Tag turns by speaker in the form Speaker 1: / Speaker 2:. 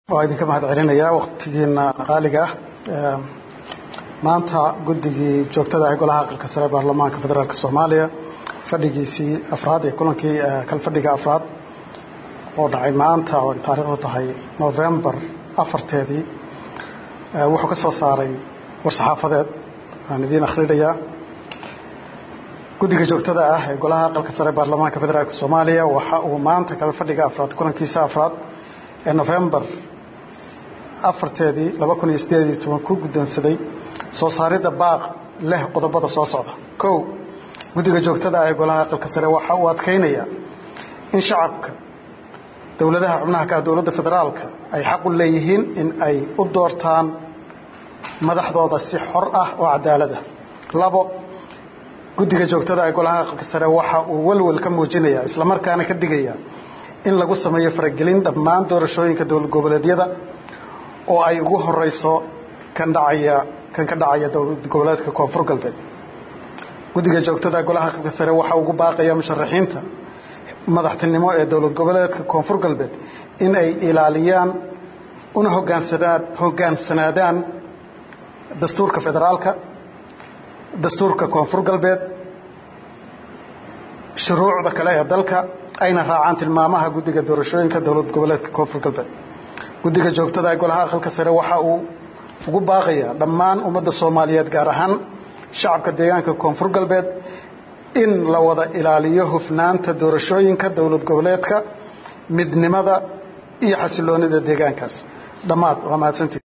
Speaker 1: waa idinka mahad celinayaa waktigiina qaaliga ah maanta guddigii joogtada ah golaha aqalka sare baarlamaanka federaalk soomaaliya fadhigiisii afraad ee kulankii kalfadhiga afraad oo dhacay maanta oo taariikhdu tahay novembar afarteedii wuxuu ka soo saaray war-saxaafadeed waan idiin akhrinayaa guddiga joogtada ah ee golaha aqalka sare baarlamaanka federaalk soomaaliya waxa uu maanta kalfadhiga afraad kulankiisa afraad ee novembar afarteedii laba kun iyo sideed iyo toban ku guddoonsaday soo saaridda baaq leh qodobada soo socda kow guddiga joogtada ah ee golaha aqalka sare waxa uu adkaynayaa in shacabka dowladaha xubnaha ka ah dowladda federaalka ay xaq u leeyihiin in ay u doortaan madaxdooda si xor ah oo cadaalad ah labo guddiga joogtada ee golaha aqalka sare waxa uu walwal ka muujinayaa islamarkaana ka digayaa in lagu sameeyo faragelin dhammaan doorashooyinka dowlad goboleedyada oo ay ugu horeyso kan dhacaya kan ka dhacaya dowlad goboleedka koonfur galbeed guddiga joogtada golaha aqalka sare waxa ugu baaqaya musharaxiinta madaxtinimo ee dowlad goboleedka koonfur galbeed in ay ilaaliyaan una hogaansanaa hogaansanaadaan dastuurka federaalka dastuurka koonfur galbeed shuruucda kale ee dalka ayna raacaan tilmaamaha guddiga doorashooyinka dowlad goboleedka koonfur galbeed guddiga joogtada ee golaha aqalka sare waxa uu ugu baaqayaa dhammaan ummadda soomaaliyeed gaar ahaan shacabka deegaanka koonfur galbeed in la wada ilaaliyo hufnaanta doorashooyinka dowlad goboleedka midnimada iyo xasiloonida deegaankaas dhammaad waa mahadsantii